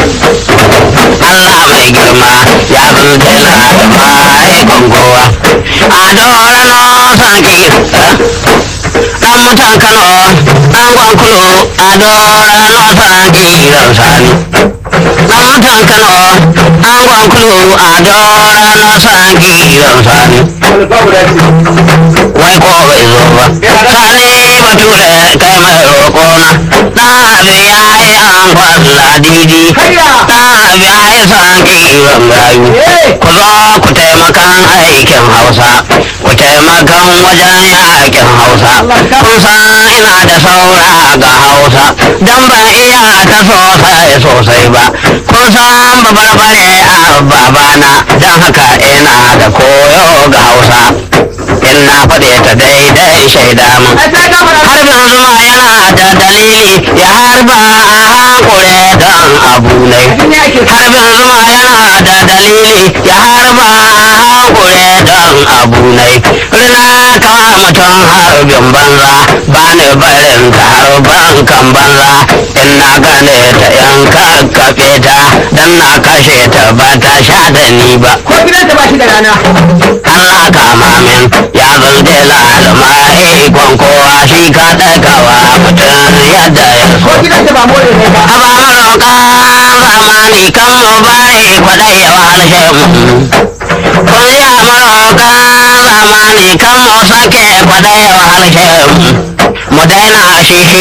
Allah mai girma ya zulzela da ma'aikon kowa a dorano sarki dan mutan kano dan gwankulu a dorano sarki ran sani dan mutan kano dan gwankulu a dorano sarki ran sani wai ko bai zo ba sani bature kai mai roƙona na abi ya yi an kwalla didi na abi ya yi sarki ran rayu ku zo ku taimakan aikin hausa ku taimakan wajen yakin hausa kun san ina da saura ga hausa dan ban iya ta sosai sosai ba kun san babarbare a babana dan haka ina da koyo ga hausa in na faɗe ta daidai shaida mun harbin zuma yana da dalili ya harba a hankure don abu ne harbin zuma yana da dalili ya harba a hankure don abu ne rina kawa mutum harbin banza ba ni barin ta harban kan banza in na gane ta yan kakkaɓe ta dan na kashe ta ba ta sha da ni ba ko gidanta ba shi da rana Allah kama min ya zunde lalama ikon kowa shi ka ɗagawa mutum yadda ya so. ko gidanta ba more ne ba Haba maroƙa zamani kan mu bari kwaɗai ya wahalshe mu. Kun yi a maroƙa zamani kan mu sake kwaɗai ya wahalshe mu. Mu daina shi